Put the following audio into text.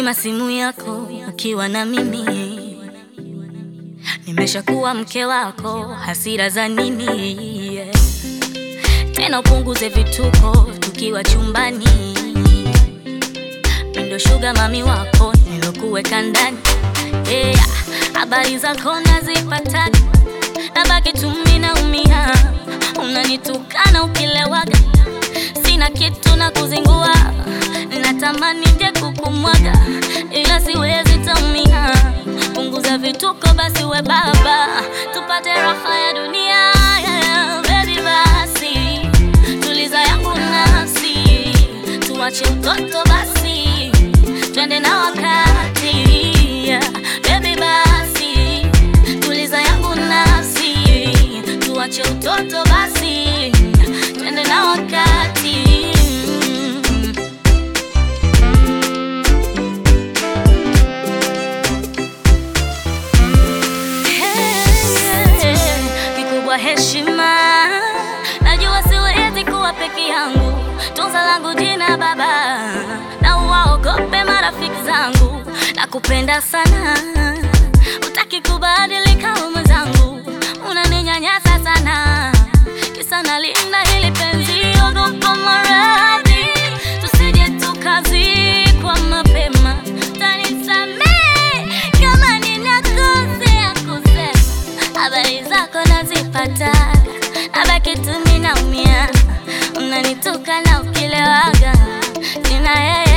Zima simu yako ukiwa na mimi, nimeshakuwa mke wako, hasira za nini? Yeah. Tena upunguze vituko tukiwa chumbani, mindo shuga mami wako nilokuweka ndani yeah. Habari zako nazipata, nabaki tu mimi naumia, unanitukana ukilewaga, sina kitu na kuzingua, natamani nje kukumwaga, ila siwezi taumia. Punguza vituko basi, we baba, tupate raha ya dunia yeah. Baby basi, tuliza yangu nafsi, tuache utoto basi, twende na wakati yeah. Baby basi, tuliza yangu nafsi, tuache utoto basi, twende na wakati Hey, kikubwa heshima, najua siwezi kuwa peke yangu, tunza langu jina baba, na uwaogope marafiki zangu, nakupenda sana, utaki kubadilika mwenzangu, unaninyanyasa sana, kisa nalinda hili penzi, ogopa maradhi, tusije tukazikwa mapema, tanisamehe kama ninakosea kusema habari zako nazipata, nabaki tu mimi naumia, unanituka na ukilewaga, sina yeye